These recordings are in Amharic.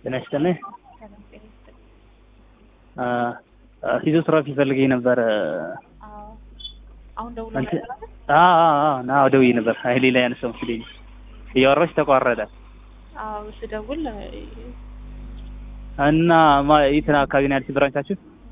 ጤና ይስጥልኝ። ሰላም ጤና ይስጥልኝ። ፊዚዮቴራፒ ፈልጌ ነበር። አዎ አሁን ደውሎ አንቺ- ነበር አይደል? ና ደውዬ ነበር። ኃይሌ ላይ ያነሳው መስለኝ እያወራች ተቋረጠ አዎ ስደውል እና ማ- የት አካባቢ ነው ያለች ብራንቻችሁ?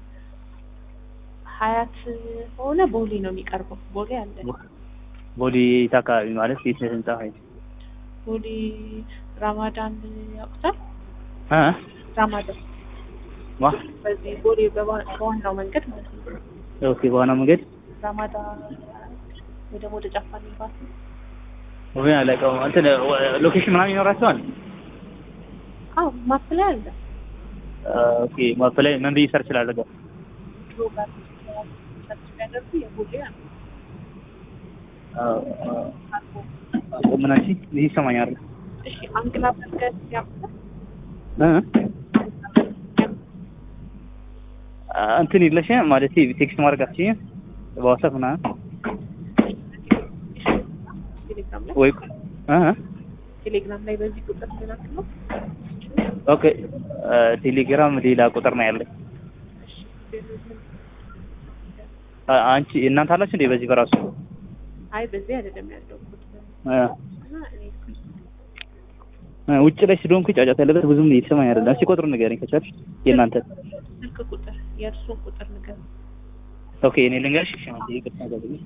ሀያት ሆነ ቦሌ ነው የሚቀርበው። ቦሌ አለ። ቦሌ የት አካባቢ ማለት የት ህንጻ ሆይ ቦሌ ራማዳን ያውቁታል? እ ራማዳን ዋ በዚህ ቦሌ በዋ- በዋናው መንገድ ማለት ነው። ኦኬ በዋና መንገድ ራማዳን ወይ ደግሞ ወደ ጫፋ ሚባል ወይ አለቀው እንትን ሎኬሽን ምናምን ይኖራቸዋል። አዎ ማፕ ላይ አለ። ኦኬ ማፕ ላይ ምን ብዬ ሰርች ላድርገው? ድሮ ጋር ሰርች ቢያደርጉ የቦሌ አለ። አልፎ ምን አንቺ ይህ ይሰማኛል እሺ አንግላ መንገድ ያውቁታል? እ እንትን የለሽ ማለት ቴክስት ማድረግ አትችይም በዋትስአፕ ምናምን ቴሌግራም ላይ ወይ እ ቴሌግራም ላይ በዚህ ቁጥር ልላክ ነው። ኦኬ ቴሌግራም ሌላ ቁጥር ነው ያለኝ። እሺ አ- አንቺ እናንተ አላችሁ እንዴ በዚህ በራሱ አይ በዚህ አይደለም ያለው ቁጥር እ እና እኔ እ ውጭ ላይ ስለሆንኩ ጫጫታ ያለበት ብዙም እየተሰማኝ አይደለም። እስኪ ቁጥሩን ንገረኝ ከቻልሽ የእናንተ ስልክ ቁጥር የእርሱን ቁጥር ንገር። ኦኬ እኔ ልንገርሽ። እሺ አንዴ ይቅርታ አድርጊልኝ።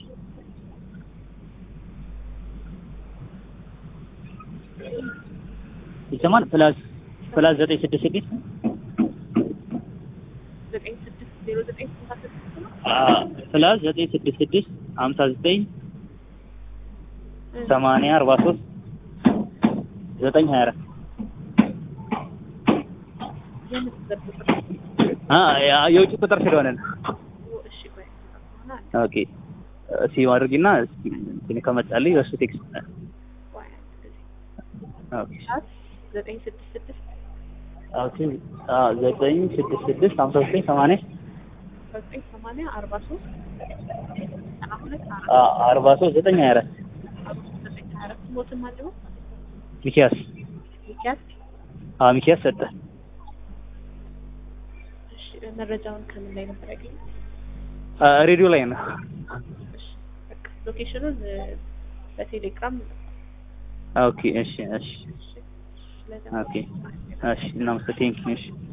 ይሰማል? ፕላስ ፕላስ ዘጠኝ ስድስት ስድስት ዘጠኝ ስድስት ዜሮ ዘጠኝ ስልሳ ስድስት ነው። ፕላስ ዘጠኝ ስድስት ስድስት ሀምሳ ዘጠኝ እ ሰማንያ አርባ ሶስት ዘጠኝ ሀያ አራት የምን ቁጥር ቁጥር አ ያ- የውጭ ቁጥር ስለሆነ ነው። እሺ ቆይ ሆና ኦኬ ሲ አድርጊና እስኪ እንትን ከመጣልኝ በሱ ቴክስት ቆይ አንድ ጊዜ ኦኬ ሰዓት ዘጠኝ ስድስት ስድስት ኦኬ አ ዘጠኝ ስድስት ስድስት ሀምሳ ዘጠኝ ሰማንያ ዘጠኝ ሰማንያ አርባ ሶስት ዘጠና ሁለት አራት አ አርባ ሶስት ዘጠኝ ሀያ አራት አርባ ሶስት ዘጠኝ ሀያ አራት ሞትም አለው ሚኪያስ ሚኪያስ አ ሚኪያስ ሰጠ እሺ መረጃውን ከምን ላይ ነበር ያገኘው? አ ሬዲዮ ላይ ነው። እሺ በቃ ሎኬሽኑን እ፣ በቴሌግራም ኦኬ እሺ እሺ እሺ ኦኬ እሺ እናመሰግናለን። እሺ